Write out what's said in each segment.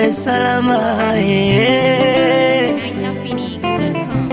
ulale salama yeah. NigerPhoenix.com.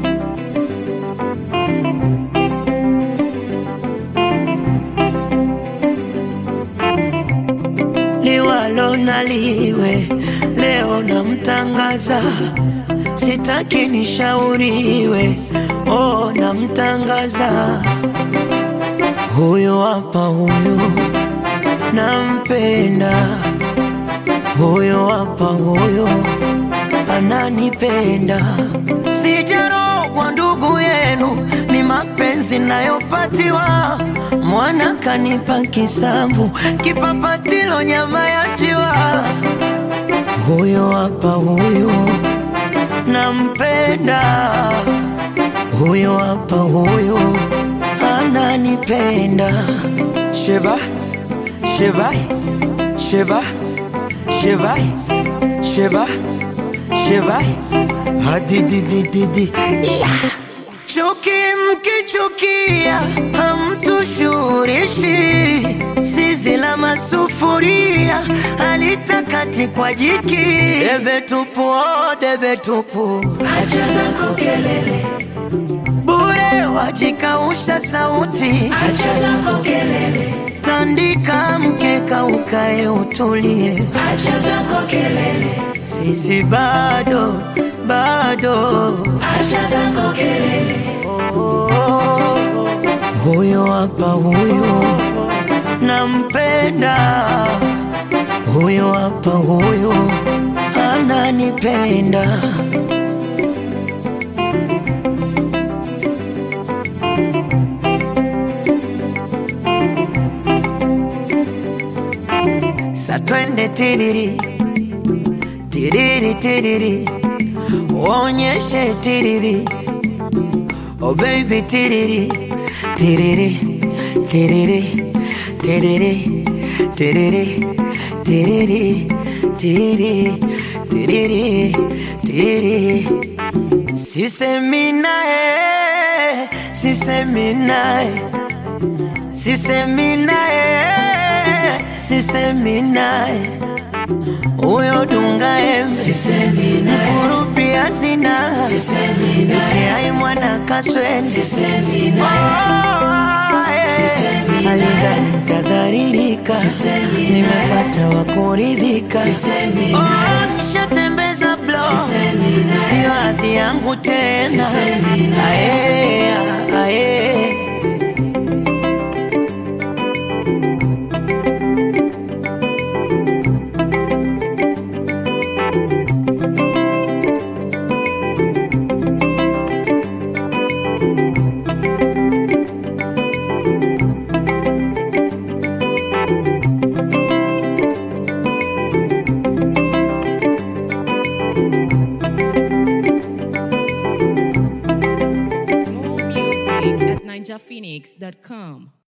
liwalo na liwe, leo namtangaza, sitaki nishauriwe, oh, namtangaza huyu hapa, huyu nampenda, huyu hapa, huyu ananipenda, sijarogwa ndugu yenu, ni mapenzi nayopatiwa mwana kanipa kisamvu, kipapatilo nyama ya jiwa. Huyo hapa huyo nampenda, huyo hapa huyo ananipenda. Sheba, sheba, sheba, sheba, sheba, sheba, hadididididi yeah. Chuki mkichukia hamtushurishi, zizi la masufuria alitakati kwa jiki. Debe tupu, oh, debe tupu, acha zako kelele bure, wajikausha sauti, acha zako kelele. Tandika mkeka ukae utulie, acha zako kelele. Sisi bado bado, acha zako kelele. Huyo hapa huyo nampenda, huyo hapa huyo ananipenda. Sa twende tiriri tiriri tiriri, uonyeshe tiriri Oh baby tiriri tiriri tiriri tiriri tiriri tiriri tiriri tiriri tiriri Sisemi naye sisemi naye sisemi naye sisemi naye huyo dunga embe mkurupia zina mtiai mwana kaswende alidhani tadharirika nimepata wa kuridhika Oh, nishatembeza blo sio hadhi yangu tena ae, ae. More music at NigerPhoenix.com.